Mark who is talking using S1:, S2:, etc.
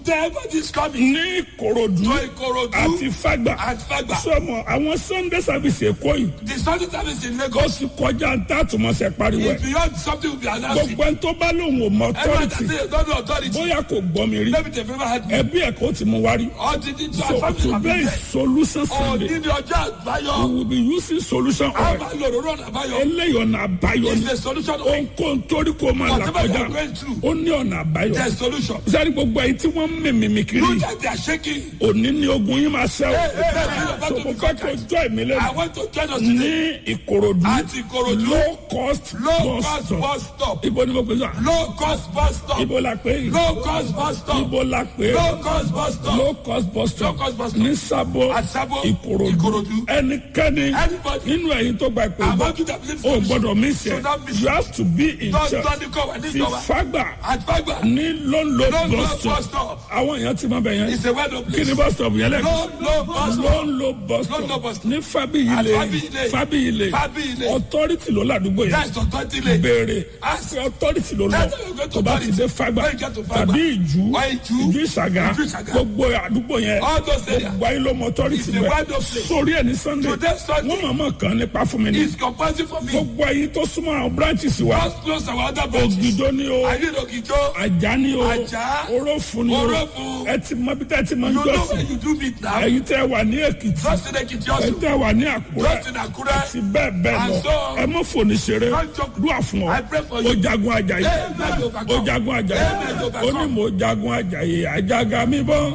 S1: Devil is coming
S2: ní ìkòròdú
S1: to Ikorodu
S2: àti fàgbà
S1: and Fagba.
S2: sọmọ àwọn sunday service èkó yìí
S1: The Sunday service in
S2: ó
S1: Lagos
S2: sì kọjá ń tà túmọ̀sẹ̀ pariwo
S1: is
S2: ẹ̀
S1: beyond something will be announced.
S2: gbogbo ẹni tó bá lóun ò mọ
S1: Everyone that
S2: authority
S1: say don't know authority.
S2: bóyá kò gbọ́ mi rí
S1: Maybe they've never had me.
S2: ẹbí ẹ̀ kò tí mo wá rí
S1: Or did it
S2: so
S1: so,
S2: today is solution
S1: Or
S2: sunday
S1: did your job
S2: we
S1: àbáyọ?
S2: will be using solution oil
S1: Àbá lòrò rọ̀nà àbáyọ.
S2: eléyìí ọ̀nà àbáyọ
S1: Is
S2: ni
S1: the solution of
S2: ohunkóhun torí kò máa là
S1: whatever you
S2: kọjá
S1: are going through?
S2: ó ní ọ̀nà àbáyọ
S1: There's solution.
S2: sẹ́ni gbogbo ẹ̀yin tí wọ́n ń mímìmì kiri
S1: You that they are shaking.
S2: òní ni ogun yín máa ṣẹ́ o
S1: Hey, hey, hey,
S2: so mo fẹ́ kó jọ ìmí
S1: I
S2: lẹ́nu
S1: want to join us
S2: ní
S1: today.
S2: ìkòròdú
S1: At Ikorodu.
S2: low cost
S1: Low
S2: bus
S1: cost
S2: stop
S1: bus stop.
S2: ibo ni mo pè sọ
S1: Low cost bus stop.
S2: ibo la pè é
S1: Low cost bus stop.
S2: ibo la pè é
S1: Low cost bus stop.
S2: low cost bus stop
S1: Low cost bus stop.
S2: ní sábò
S1: At Sabo,
S2: ìkòròdú
S1: Ikorodu.
S2: ẹnikẹ́ni
S1: Anybody.
S2: nínú ẹ̀yin tó gba ìpè
S1: I
S2: bọ́
S1: want you to believe
S2: o
S1: solution.
S2: gbọ́dọ̀ mí sẹ́
S1: Should not miss
S2: you have to be in
S1: Don't
S2: church
S1: don't come. I need
S2: ti
S1: your
S2: fagbà
S1: At Fagba.
S2: ní lóńlò
S1: Low
S2: bus
S1: cost bus
S2: stop
S1: stop.
S2: àwọn èèyàn ti máa bẹ̀ yẹn
S1: It's a word of
S2: kí
S1: place.
S2: ni bus stop yẹn lẹ́nu
S1: Low low bus stop.
S2: lóńlò bus
S1: Ló ń lo
S2: stop
S1: bus stop.
S2: ní fábíyìlẹ̀
S1: At Fábíyìlẹ̀.
S2: fábíyìlẹ̀
S1: Fábíyìlẹ̀.
S2: authority ló ládùúgbò yẹn
S1: That's authority lane.
S2: béèrè
S1: Ask.
S2: àti authority ló lọ
S1: That's how you get
S2: tó bá ti dé
S1: authority.
S2: fagbà
S1: When you get to Fagba.
S2: tàbí ìjú
S1: Why Ìjú?
S2: ìjú ìṣàgá
S1: Ìjú Ìṣàgá.
S2: gbogbo àdúgbò yẹn
S1: All those areas.
S2: gbogbo ayé ló mọ authority
S1: It's the
S2: bẹ́ẹ̀
S1: word of place.
S2: sórí ẹ̀ ní sunday
S1: Today Sunday.
S2: wọ́n mọ̀ọ́mọ̀ kan nípa fún mi ní
S1: It's compulsory for me.
S2: gbogbo ayé tó súnmọ́ àwọn branches wa
S1: Just close our other branches.
S2: ògìdó ni o
S1: I need Ogijo.
S2: ajá ni o
S1: Ajá.
S2: orófun ni o
S1: Orófun.
S2: ẹ ti mọ bí tẹ́ ẹ ti mọ
S1: You know where
S2: jọ́sìn
S1: you do meet now.
S2: ẹ̀yin tẹ́ ẹ wà ní èkìtì
S1: Just in Ekiti
S2: ẹ̀yin
S1: also.
S2: tẹ́ ẹ wà ní àkúrẹ́
S1: Just in Akure.
S2: àti bẹ́ẹ̀ bẹ́ẹ̀
S1: And
S2: lọ
S1: so-
S2: ẹ mọ̀ fòní ṣeré
S1: Don't joke.
S2: dúà fún ọ
S1: I pray for
S2: ó
S1: you.
S2: jagun ajayi
S1: Amen.
S2: ó jagun ajayi
S1: Amen.
S2: ó ní mo jagun ajayi àjàgà mi bọ́.